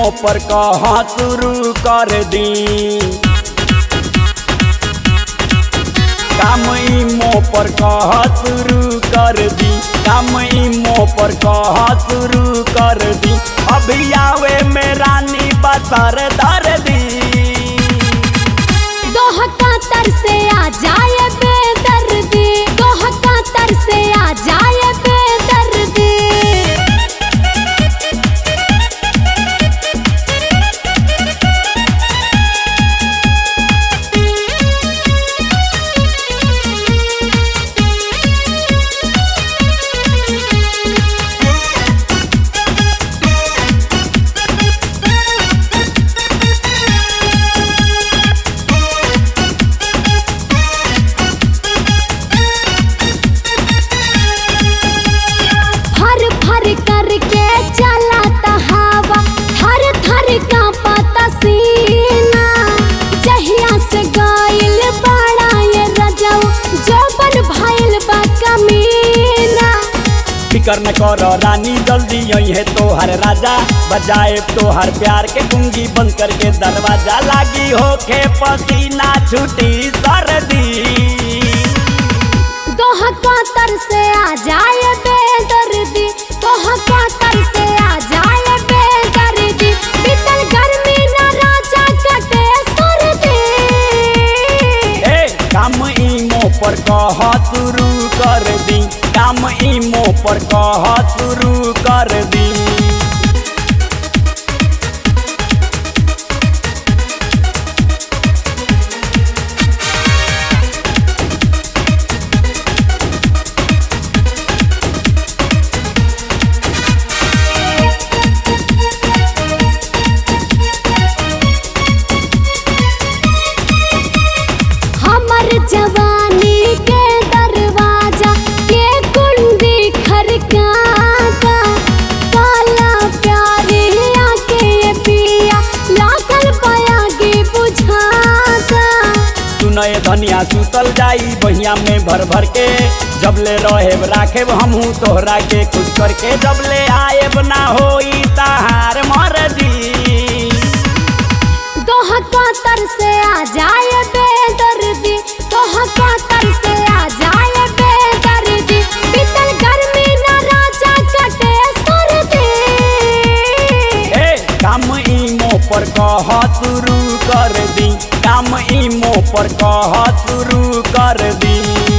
इमो पर कह शुरू कर दी काम इमो पर कह शुरू कर दी काम इमो पर कह शुरू कर दी अभी आवे में रानी बसर दर दी दोह कातर से आ जाए बेदर्दी दोह कातर से आ जाए बेदर्दी फर फर करके चला हवा थर थर का पता सीना जहिया से गाइल बड़ा ये रजऊ जोबन भइल बा कमीना फिकर न कर रानी जल्दी यही है तोहर राजा बजाए तोहर प्यार के कुंगी बंद करके दरवाजा लागी होके पसीना छुटी सर्दी दोह कातर से आ जाए बेदर्दी दोह कातर से आ जाए बेदर्दी बीतल गर्मी न राजा कटे सर्दी ए काम इमो पर कह शुरू कर दी काम इमो पर कह शुरू कर दी हमर जवानी के दरवाजा के कुंडी खरकाता काला प्यारी आके ये पिया लागल पाया के बुझाता सुनय धनिया सुतल जाई बहिया में भर भर के जबले रहेब राखेब हमहू तोहरा के खुश करके जबले आएब ना होई तहार मर्जी दोह कातर से आ जाए बेदर्दी दोह कातर से आ जाए बेदर्दी बीतल गर्मी न राजा कटे सर्दी ए काम इमो पर कह शुरू कर दी काम इमो पर कह शुरू कर दी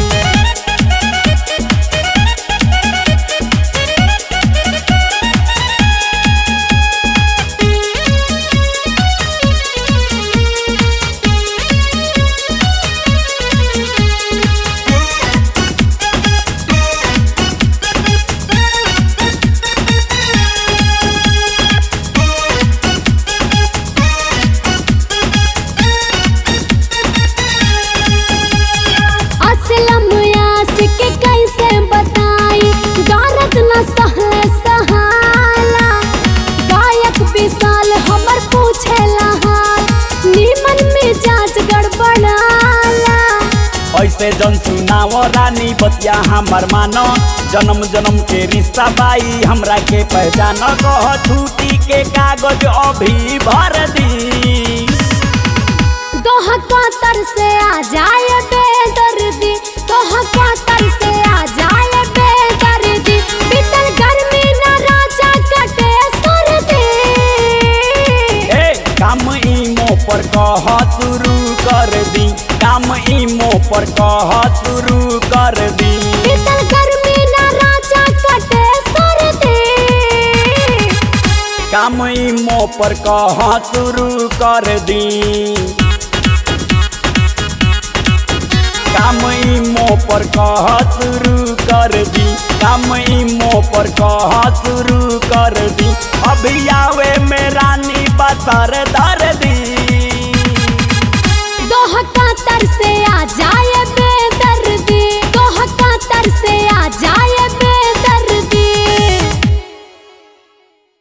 असलम यासिक कैसे बताई गारत न सहले सहाला गायक विशाल हमर पूछेला हाल नीमन मिजाज गड़बड़ाला ऐसे जन सुनाव रानी बतिया हमर मानो जन्म जन्म के रिश्ता बाई हमरा के पहचान कह छुट्टी के कागज अभी भर दी दोह कातर से आ जाए बेदर्दी दोह कातर से आ जाए बेदर्दी बीतल गर्मी न राजा कटे सर्दी ए काम इमो पर कह शुरू कर दी काम इमो पर कह शुरू कर दी बीतल गर्मी न राजा कटे सर्दी काम इमो पर कह शुरू कर दी काम इमो पर कह शुरू कर दी काम इमो पर कह शुरू कर दी अभी आवे में रानी बसर दर